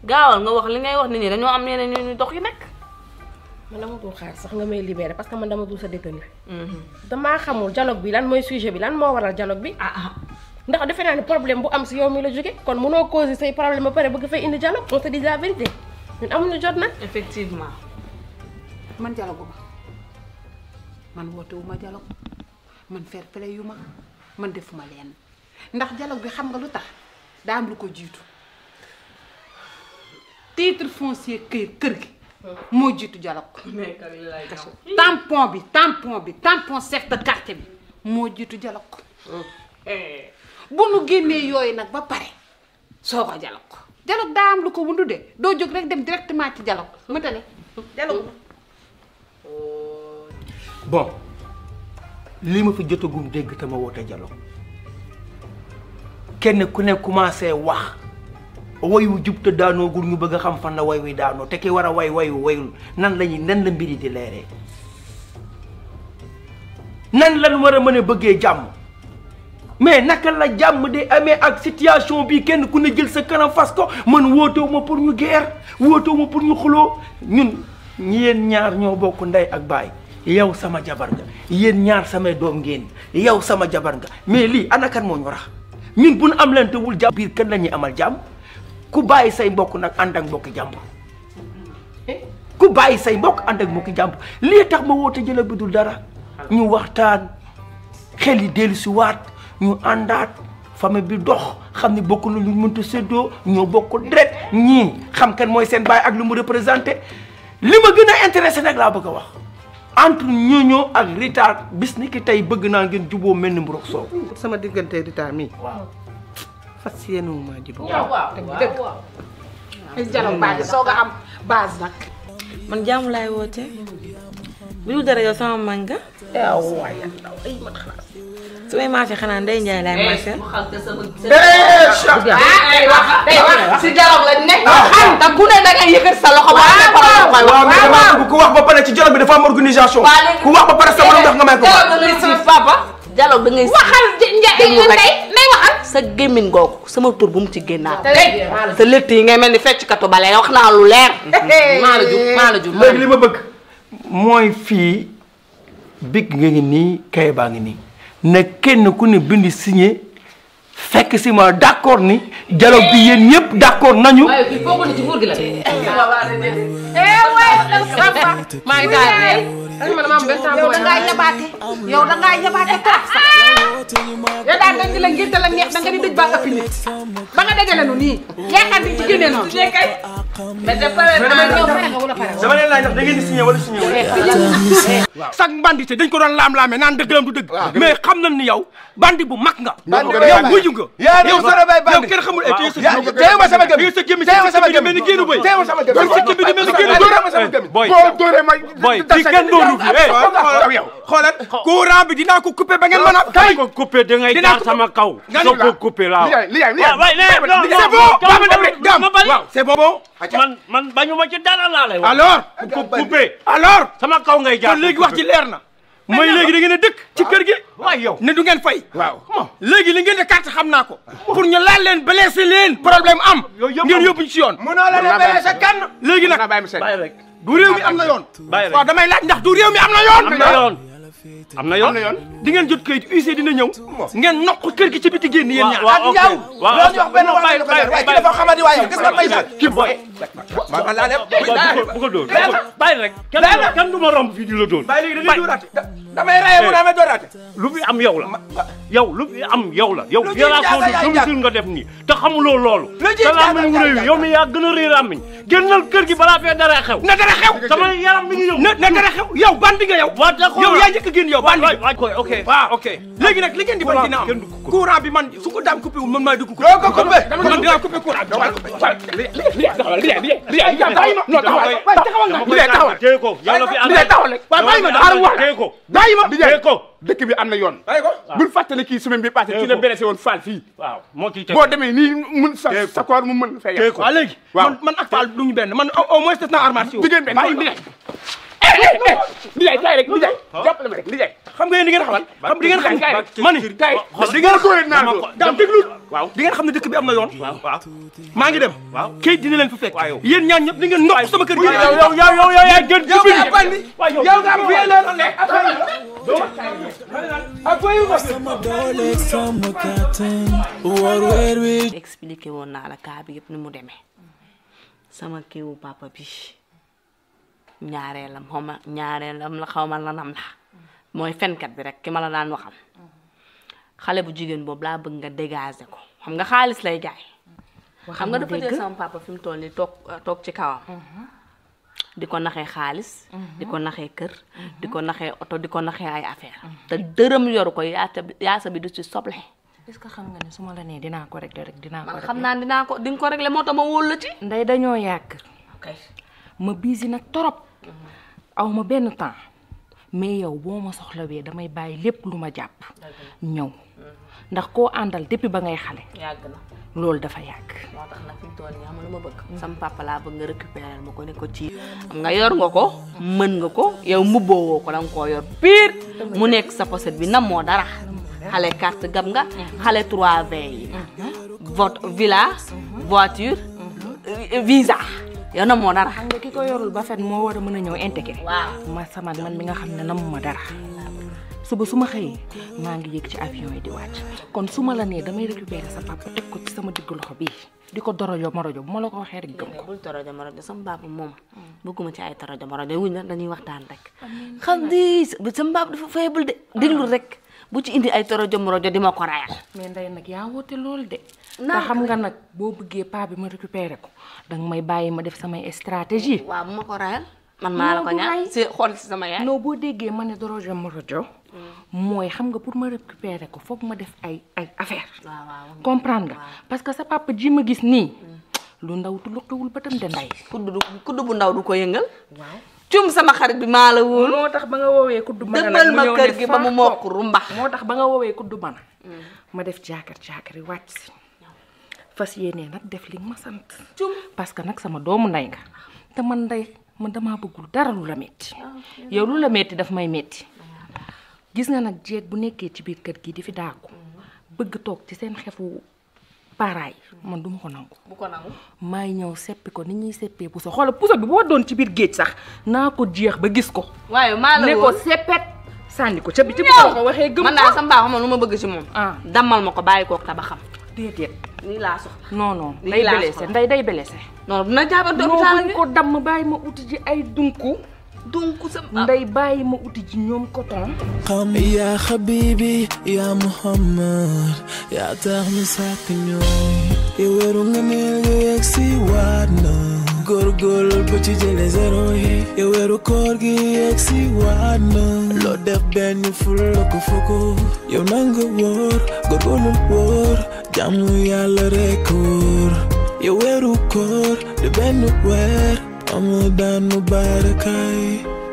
gaawal nga wax li ngay wax nit ñi dañoo am ñeneen ñu ñu dox yi nekk. man dama dul xaar sax nga may libéré parce que man dama dul sa détenu damaa xamul dialogue bi lan mooy sujet bi lan moo waral dialogue bi ah ah ndax defe naa ne problème bu am si yow mi la jóge kon mënoo causer say problème ba pare bëgg fay indi dialogue on te dit la vérité ñun amuñu jot nag effectivement. man dialogue ma man woote wu ma dialogue man fair play yu ma man defuma leen ndax dialogue bi xam nga lu tax daa am lu ko jiitu titre foncier kër kër gi moo jiitu dialogue tampon bi tampon bi tampon chef de quartier bi moo jiitu dialogue bu nu génnee yooyu nag ba pare soo ko dialogue dialogue daa am lu ko wundu de doo jóg rek dem directement ci dialogue mënta ne dialogue bon li ma fi jotagum dégg te ma woote dialogue kenn ku ne commencé wax way wu jub te daanoogul ñu bëgg a xam fan la way wi daanoo te ki war a way wayu wayul nan lañuy nan la mbiri di leeree nan lan war a mën a bëggee jàmm mais naka la jàmm de amee ak situation bi kenn ku ne jël sa kanam fas ko man wootewu ma pour ñu guerre wootewu ma pour ñu xuloo ñun ñi yéen ñaar ñoo bokk ndey ak baay yow sama jabar nga yéen ñaar samay doom ngeen yow sama jabar nga mais lii ana kan moo ñu rax ñun bu nu am lante wul jàmm biir kan la ñuy amal jàmm ku bàyyi say mbokk nag ànd ak mbokki jàmbur ku bàyyi say mbokk ànd ak mbokki jàmbur lii tax ma woote jëla bi dul dara ñu waxtaan xel yi dellu si waat ñu àndaat famille bi dox xam ne bokk na lu ñu mënta séddoo ñoo bokk deret ñii xam kan mooy seen baay ak lu mu représenté li ma gën a intéressé nag laa bëgg a wax entre ñooñoo ak Rita bis ni ki tey bëgg naa ngeen juboo mel ni mburoog soow sama diggante Rita mi waaw fas yéene wu maa jubóo. dëgg ay dialogue base soo nga am base nag man jaamu laay woote bu dul dara yow sama mag nga su may marché xanaa Ndeye Ndiaye laay marché. day wax day wax si dialogue lañ nekk xam te ku ne da ngay yëkkat sa loxo ba ne ko la koy waaw mais wax damaa bëgg ku wax ba pare ci dialogue bi dafa am organisation ku wax ba pare sama lu tax nga may ko dialogue da ngay siif papa. dialogue da ngay siif. waxal déglu rek. ndey nay waxal sa gémmiñ googu sama tur bu mu ci génnaat. sa létt yi ngay mel ni fecc katu bale wax naa lu leer maa la jur maa la jur. léegi li ma bëgg mooy fii big nga ngi nii kay baa ngi nii na kenn ku ne bind signé fekk si ma d'accord ni dialogue bi yéen ñëpp d'accord nañu waaye kii foog ni ci nguur gi la. maa ngi taal rek man dama am benn temps yow da ngaa yabaate yow da ngaa yabaate trop sax yow daal dañ di la ngénte la neex da nga di dëj ba ëppi nit ba nga dajale nu nii yaakaar di ci génne noonu mais de pare naa ñëw. dama leen laaj ndax da ngeen di signé wala signé wala sax bandité dañ ko doon laam-laamee naan dëgg la du dëgg mais xam nañ ni yow bandi bu mag nga yow wuyu nga yaa yow sore bay yow bandi kenn xamul ay téye sa yaa téye ma sama gëm téye sa gémmi téye ma sama sa gëm mel ni génnu bëy téye ma sama gëm sa gémmi di mel ni génnu dóore ma sama gëm boy boo dóore ma boy fii kenn dooru fi eh yow xoolal courant bi dinaa ko coupé ba ngeen mën a kay ko coupé da ngay Dinaa jaar ko- sama kaw. Nga soo ni ko la. coupé laa. li yaay li yaay li waaw waay nee non non c'est bon ba ma dem rek gam ma bari. waaw c'est bon bon man man bañu ma ci dara laa lay wax. alors ko coupé. alors sama kaw ngay jaar. kon léegi wax ci leer na mooy léegi da ngeen a dëkk ci kër gi waay yow. ne du ngeen fay waaw léegi li ngeen di carte xam naa ko pour ñu laal leen blessé leen problème am Yooyu yëpp ngeen am. yóbbu ñu ci yoon mënoo la Mën naa ne bàyyi sa kan léegi naa nag bàyyi ma seet bàyyi rek. du réew mi am na yoon bàyyi rek. waaw damay laaj ndax du réew mi am na yoon am na yoon. am na yoon. di ngeen jot kayit huissier dina ñëw ngeen noq kër gi ci biti génn yéen ñaar waaw ok waaw loolu ñu wax benn wax bàyyi ko waaye bàyyi ki dafa xamadi waaye yow gis nga may sax kii boy. ma ma laa dem bu ko dóor bàyyi rek. kenn du ma kenn du ma romb fii di la dóor. bàyyi léegi da ngay dóoraate damay raye mu damay dooraate lu fi am yow la yow lu fi am yow la yow Lu ci violation jaaga de yaay domicile nga def nii te xamuloo loolu Lu ci sa jaaga làmmiñ wu yaay réew yaay yow mi yaa gën a réer làmmiñ génnal kër gi balaa fee dara xew na dara xew sama yaram mi ngi ñëw na na dara xew yow bandi nga yow waa d'accord yow yaa njëkk a génn yow bandi waay waay koy ok waaw ok léegi nag li ngeen di bañ dina am kenn du ko coupé. courant bi man su ko daam coupé wul man maay dugg doo ko coupé man dinaa coupé courant bi taxawal li li li li bàyyi ma non taxawal dama taxawal koy li taxawal téye ko yàlla fi li taxawal rek waaw bàyyi ma xaaral wax téye ko bàyyi ma téye ko dëkk bi am na yoon bàyyi ko bul fàttali kii semaine bi passé ci la blessé woon Fall fii waaw moo ciy teg boo demee nii mun sa Téye ko. sa koor mu mën fay téye ko waaw léegi Waaw. man man ak Fall duñu benn man au au moins def naa armation diggéen benn li jaay li jaay kay rek li jaay jàppale ma rek li jaay xam nga yéen di ngeen xamal xam di ngeen xam kay ma ni kay di ngeen ko leen naa ko dam déglu waaw di ngeen xam ne dëkk bi am na yoon waaw waaw maa ngi dem waaw kayit dina leen fi fekk waaw yow. yéen ñaan ñëpp di ngeen nokk sama kër gi yow yow yow yow yow yaa gën ci biir waaw yow yow nga am fii loolu ne sama doole sama kàttan war weer wi expliqué woon naa la kaa bi yëpp ni mu demee sama kiwu papa bi ñaareelam xaw ma ñaareelam la xaw ma lanam la mooy fenkat bi rek ki ma la daan waxal xale bu jigéen boobu laa bëgg nga dégager ko xam nga xaalis lay jaay xam nga dafa jël sama papa fi mu toll nii toog toog ci kawam di ko naxee xaalis di ko naxee kër di ko naxee oto di ko naxee ay affaire te dërëm yoru ko yaata yaasa bi du ci soble est-ce que xam nga ne su ma la nee dinaa ko régler rek dinaa ko man régler xam naa ne dinaa ko di nga ko régler moo tax ma wóolu la ci ndey dañoo yàgg ma busy nag torop aw ma benn temps mais yow boo ma soxlawee damay bàyyi lépp lu ma jàpp ñëw ndax koo àndal depuis ba ngay xale yàgg na loolu dafa yàgg moo tax nag fi mu toll nii xam nga lu ma bëgg sama papa laa bëgg nga récupérer ma ko ne ko ci xam nga yor nga ko mën nga ko yow mbubboo woo ko danga koo yor pire mu nekk sa pochette bi nam moo dara xale carte gam nga xale 3V yi vote villa voiture visa yow nam moo dara xam nga ki ko yorul ba fet moo war a mën a ñëw intégré waaw ma sama man mi nga xam ne namuma dara suba su ma xëyee maa ngi yëg ci avion yi di wàcc kon su ma la nee damay récupérer sa papa teg ko ci sama diggu loxo bii di ko dorojo morojo bu ma la ko waxee rek gëm ko bul torojo morojo sama papa moom bëgguma ci ay torojo morojo wuñ la dañuy waxtaan rek xam di sama papa dafa faible de déglu rek bu ci indi ay torojo morojo di ma ko rayal mais ndey nag yaa woote loolu de te Naa xam nga nag boo bëggee paa bi ma récupérer ko danga may bàyyi ma def samay stratégie waaw bu ma ko rayal man maa la ko Non, du ñaan ray. si xool si sama yaay non boo déggee ma ne dorojo morojo mooy xam nga pour ma récupérer ko foog ma def ay ay affaire waaw waaw comprendre nga parce que sa papa ji ma gis nii lu ndaw tu luqiwul ba tam de nday kudd du kudd bu ndaw du ko yëngal waaw cum sama xarit bi maa la wóolu moo tax ba nga woowee kuddu mën dëgmal ma kër gi ba mu mokk rumbax moo tax ba nga woowee kuddu mën ma def jaakar jaakar yi wàcc si fas yéenee nag def li nga ma sant cum parce que nag sama doomu ndey nga te man ndey man damaa bëggul dara lu la metti yow lu la metti daf may metti gis nga nag jeeg bu nekkee ci biir kër gi di fi daaku bëgg toog ci seen xefu paaraay man duma ko nangu bu ko nangu maay ñëw seppi ko ni ñuy seppee puso xoola puso bi boo doon ci biir géej sax naa ko jeex ba gis ko waaye maa la ne ko wóolu seppet sànni ko ca biti bu ko ko waxee gëm man daal sama baax xam lu ma bëgg ci moom ah dammal ma ko bàyyi kook tabaxam déedéet nii laa soxla non non Lii day laa blessé soxla. nday day blessé non dina jaabante non hôpital buñ bi ko damm bàyyi ma uti ji ay dunku donc sama nday bàyyi ma uti ji ñoom coton xam yaa xabibi yaa muhammad yaa tax mi sàkk ñoom yow weeru nga neel nga yegg si waat na góorgóorlu ba ci jële zéro yi yow weeru koor gi yegg si waat na loo def benn ful la ko fukk yow nanga wóor góorgóorlu wóor jàmm yàlla rekk wóor yow weeru koor di benn weer Ramadan mubarakay